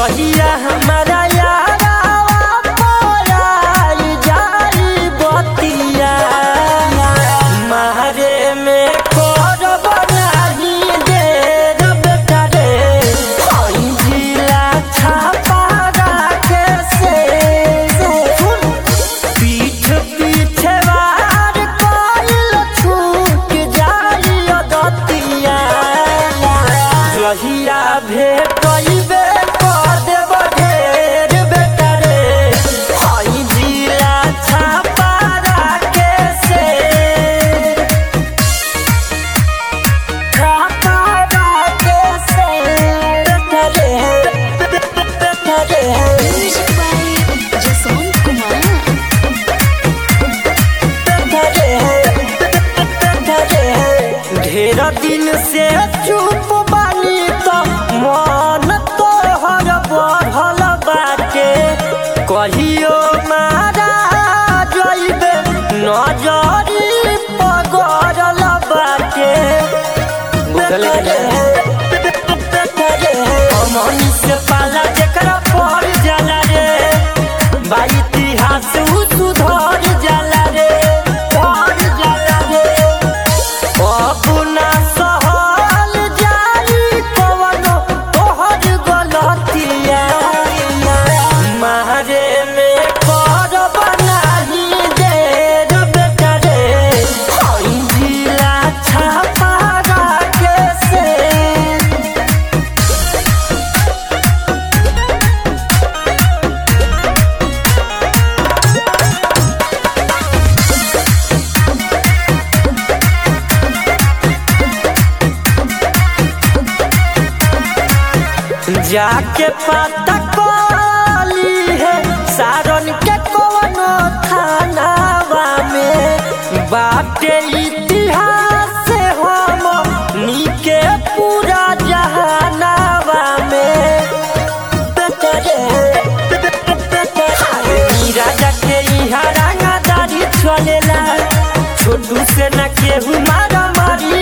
जहिया हमारा यारावा पराई जाई बतिया मारे में करब नाही देर बेटा रे हई जिला छापा राखे से सुन पीठ पीछे वार कइल छूट जाई दतिया जहिया भेटइबे कर देब ढेर बेटा रे हई जिला छापा राखे से छापा राखे से बेटा रे बेटा रे Music by Jason Kumar. ढेर दिन से चुप बानी तो मन तोहर बढ़ल बाटे कहियो मारा जइबे नजरी पगड़ल बाटे अमन से पाला जेकरा पड़ जाला रे बा इतिहास उ सुधर जाला रे पड़ जाला रे अपना सहल जाई कवनो तोहर गलतिया मारे में करब नाही देर बेटा रे हई जिला छापा राखे से जाके पता कली है सारन के कवनो थानावा में बाटे इतिहास से हम नीके पूरा जहानावा में बेटरे ई राजा के इहा रंगादारी चलेला छोटू से न केहू मारा मारी